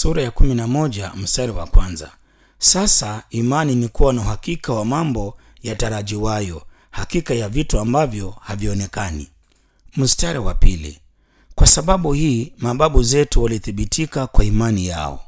sura ya kumi na moja mstari wa kwanza. Sasa imani ni kuwa na uhakika wa mambo yatarajiwayo, hakika ya vitu ambavyo havionekani. Mstari wa pili. Kwa sababu hii mababu zetu walithibitika kwa imani yao.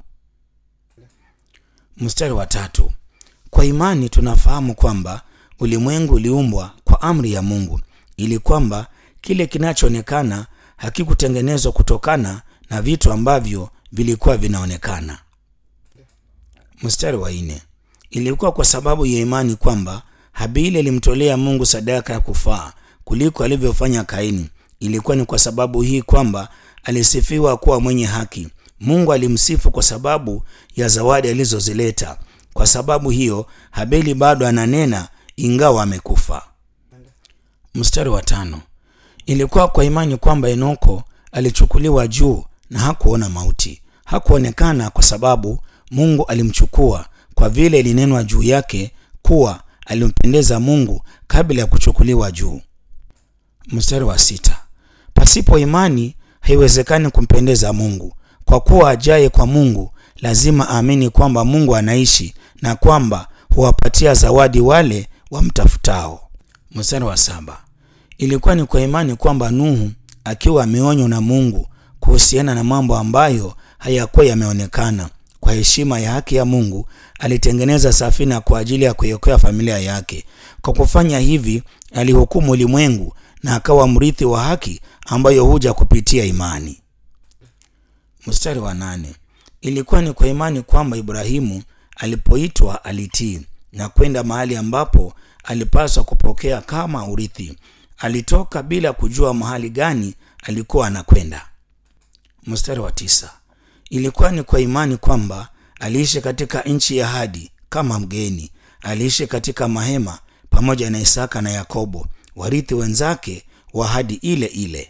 Mstari wa tatu. Kwa imani tunafahamu kwamba ulimwengu uliumbwa kwa amri ya Mungu, ili kwamba kile kinachoonekana hakikutengenezwa kutokana na vitu ambavyo vilikuwa vinaonekana. Mstari wa nne. Ilikuwa kwa sababu ya imani kwamba Habili alimtolea Mungu sadaka ya kufaa kuliko alivyofanya Kaini. Ilikuwa ni kwa sababu hii kwamba alisifiwa kuwa mwenye haki. Mungu alimsifu kwa sababu ya zawadi alizozileta. Kwa sababu hiyo Habili bado ananena ingawa amekufa. Mstari wa tano. Ilikuwa kwa imani kwamba Enoko alichukuliwa juu na hakuona mauti. Hakuonekana kwa sababu Mungu alimchukua, kwa vile ilinenwa juu yake kuwa alimpendeza Mungu kabla ya kuchukuliwa juu. Mstari wa sita. Pasipo imani haiwezekani kumpendeza Mungu, kwa kuwa ajaye kwa Mungu lazima aamini kwamba Mungu anaishi na kwamba huwapatia zawadi wale wamtafutao. Mstari wa saba. Ilikuwa ni kwa imani kwamba Nuhu akiwa ameonywa na Mungu kuhusiana na mambo ambayo hayakuwa yameonekana, kwa heshima ya haki ya Mungu alitengeneza safina kwa ajili ya kuiokoa familia yake. Kwa kufanya hivi, alihukumu ulimwengu na akawa mrithi wa haki ambayo huja kupitia imani. Mstari wa nane. Ilikuwa ni kwa imani kwamba Ibrahimu alipoitwa alitii na kwenda mahali ambapo alipaswa kupokea kama urithi. Alitoka bila kujua mahali gani alikuwa anakwenda. Mstari wa tisa. Ilikuwa ni kwa imani kwamba aliishi katika nchi ya ahadi kama mgeni. Aliishi katika mahema pamoja na Isaka na Yakobo, warithi wenzake wa ahadi ile ile.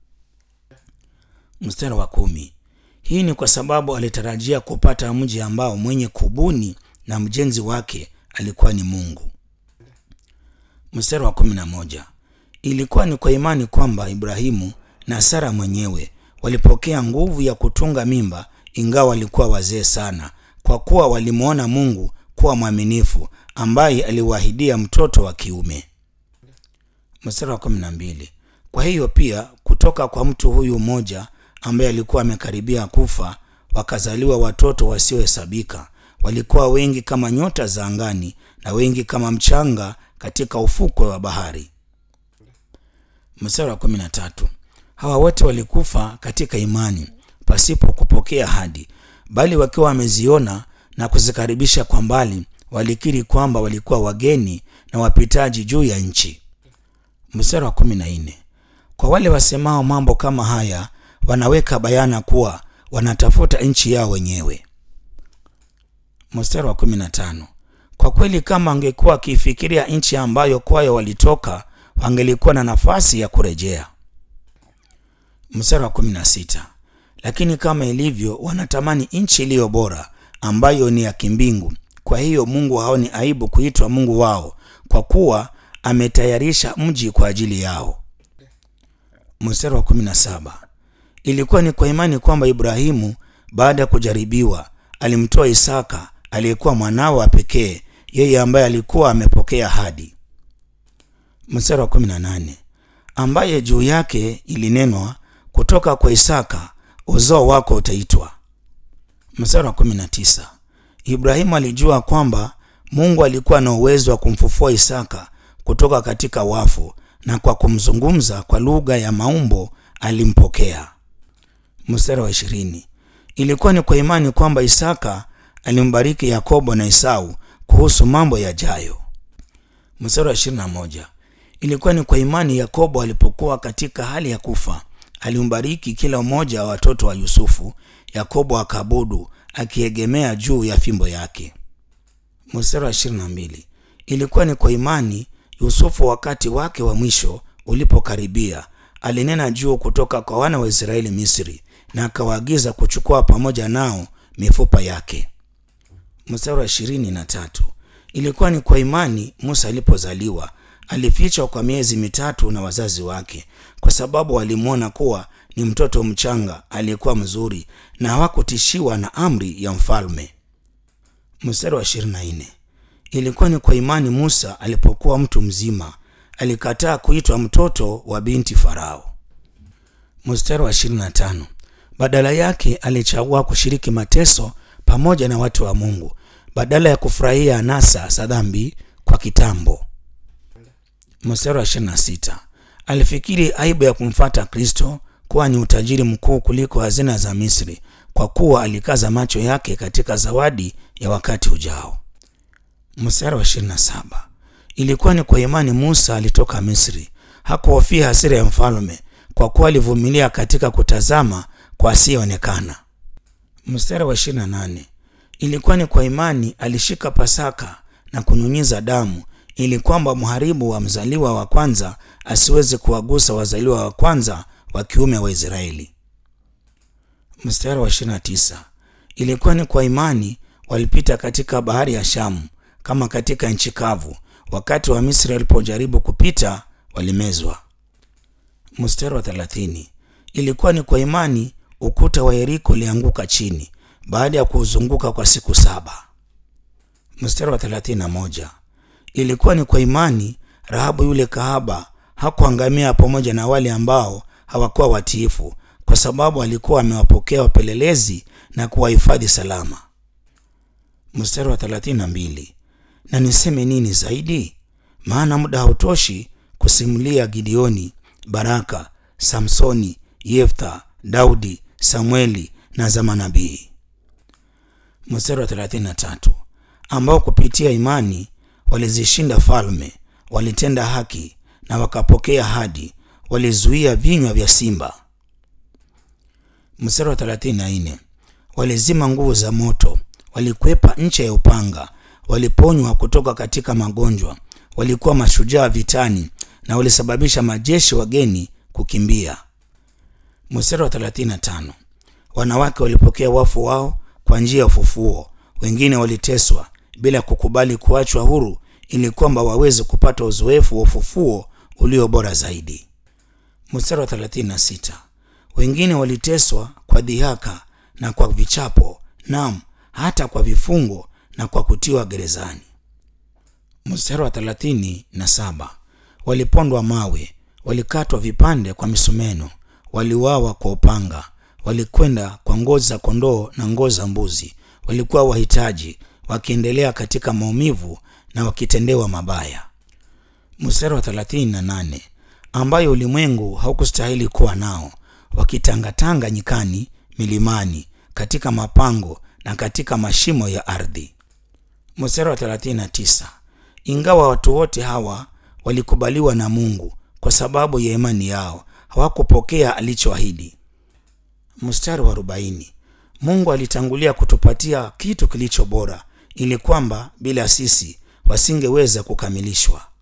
Mstari wa kumi. Hii ni kwa sababu alitarajia kupata mji ambao mwenye kubuni na mjenzi wake alikuwa ni Mungu. Mstari wa kumi na moja. Ilikuwa ni kwa imani kwamba Ibrahimu na Sara mwenyewe walipokea nguvu ya kutunga mimba ingawa walikuwa wazee sana, kwa kuwa walimwona Mungu kuwa mwaminifu ambaye aliwaahidia mtoto wa kiume. Mstari wa kumi na mbili. Kwa hiyo pia kutoka kwa mtu huyu mmoja ambaye alikuwa amekaribia kufa wakazaliwa watoto wasiohesabika. Walikuwa wengi kama nyota za angani na wengi kama mchanga katika ufukwe wa bahari. Mstari wa kumi na tatu. Hawa wote walikufa katika imani pasipo kupokea ahadi, bali wakiwa wameziona na kuzikaribisha kwa mbali, walikiri kwamba walikuwa wageni na wapitaji juu ya nchi. Mstari wa kumi na nne. Kwa wale wasemao mambo kama haya wanaweka bayana kuwa wanatafuta nchi yao wenyewe. Mstari wa kumi na tano. Kwa kweli kama wangekuwa wakiifikiria nchi ambayo kwayo walitoka, wangelikuwa na nafasi ya kurejea. Mstari wa kumi na sita. Lakini kama ilivyo, wanatamani nchi iliyo bora ambayo ni ya kimbingu. Kwa hiyo Mungu haoni aibu kuitwa Mungu wao, kwa kuwa ametayarisha mji kwa ajili yao. Mstari wa kumi na saba. Ilikuwa ni kwa imani kwamba Ibrahimu baada ya kujaribiwa alimtoa Isaka aliyekuwa mwanawe wa pekee, yeye ambaye alikuwa amepokea ahadi. Mstari wa kumi na nane. Ambaye juu yake ilinenwa kutoka kwa Isaka uzao wako utaitwa. Mstari wa kumi na tisa. Ibrahimu alijua kwamba Mungu alikuwa na uwezo wa kumfufua Isaka kutoka katika wafu, na kwa kumzungumza kwa lugha ya maumbo alimpokea. Mstari wa ishirini. Ilikuwa ni kwa imani kwamba Isaka alimbariki Yakobo na Esau kuhusu mambo yajayo. Mstari wa ishirini na moja. Ilikuwa ni kwa imani Yakobo alipokuwa katika hali ya kufa alimbariki kila mmoja wa watoto wa Yusufu. Yakobo akaabudu akiegemea juu ya fimbo yake. Mstari wa ishirini na mbili. Ilikuwa ni kwa imani Yusufu, wakati wake wa mwisho ulipokaribia, alinena juu kutoka kwa wana wa Israeli Misri, na akawaagiza kuchukua pamoja nao mifupa yake. Mstari wa ishirini na tatu. Ilikuwa ni kwa imani Musa alipozaliwa alifichwa kwa miezi mitatu na wazazi wake, kwa sababu walimwona kuwa ni mtoto mchanga aliyekuwa mzuri na hawakutishiwa na amri ya mfalme. Mstari wa 24. Ilikuwa ni kwa imani Musa alipokuwa mtu mzima alikataa kuitwa mtoto wa binti Farao. Mstari wa 25. Badala yake alichagua kushiriki mateso pamoja na watu wa Mungu badala ya kufurahia anasa za dhambi kwa kitambo. Mstari wa 26. Alifikiri aibu ya kumfata Kristo kuwa ni utajiri mkuu kuliko hazina za Misri, kwa kuwa alikaza macho yake katika zawadi ya wakati ujao. Mstari wa 27. Ilikuwa ni kwa imani Musa alitoka Misri, hakuhofia hasira ya mfalme, kwa kuwa alivumilia katika kutazama kwa asiyeonekana. Mstari wa 28. Ilikuwa ni kwa imani alishika Pasaka na kunyunyiza damu ili kwamba mharibu wa mzaliwa wa kwanza asiweze kuwagusa wazaliwa wa kwanza wa kiume wa Israeli. Mstari wa 29. Ilikuwa ni kwa imani walipita katika bahari ya Shamu kama katika nchi kavu, wakati wa Misri walipojaribu kupita walimezwa. Mstari wa 30. Ilikuwa ni kwa imani ukuta wa Yeriko ulianguka chini baada ya kuuzunguka kwa siku saba. Mstari wa 31. Ilikuwa ni kwa imani Rahabu yule kahaba hakuangamia pamoja na wale ambao hawakuwa watiifu, kwa sababu alikuwa amewapokea wapelelezi na kuwahifadhi salama. Mstari wa 32. Na niseme nini zaidi? Maana muda hautoshi kusimulia Gideoni, Baraka, Samsoni, Yeftha, Daudi, Samueli na za manabii. Mstari wa 33. Ambao kupitia imani walizishinda falme, walitenda haki na wakapokea ahadi, walizuia vinywa vya simba. Mstari wa 34. Walizima nguvu za moto, walikwepa ncha ya upanga, waliponywa kutoka katika magonjwa, walikuwa mashujaa vitani na walisababisha majeshi wageni kukimbia. Mstari wa 35. Wanawake walipokea wafu wao kwa njia ya ufufuo, wengine waliteswa bila kukubali kuachwa huru ili kwamba waweze kupata uzoefu wa ufufuo ulio bora zaidi. Mstari wa 36. Wengine waliteswa kwa dhihaka na kwa vichapo, naam, hata kwa vifungo na kwa kutiwa gerezani. Mstari wa 37. Walipondwa mawe, walikatwa vipande kwa misumeno, waliuawa kwa upanga, walikwenda kwa ngozi za kondoo na ngozi za mbuzi, walikuwa wahitaji, wakiendelea katika maumivu na wakitendewa mabaya. Mstari wa 38, ambayo ulimwengu haukustahili kuwa nao, wakitangatanga nyikani, milimani, katika mapango na katika mashimo ya ardhi. Mstari wa 39, ingawa watu wote hawa walikubaliwa na Mungu kwa sababu ya imani yao, hawakupokea alichoahidi. Mstari wa 40, Mungu alitangulia kutupatia kitu kilicho bora ili kwamba bila sisi wasingeweza kukamilishwa.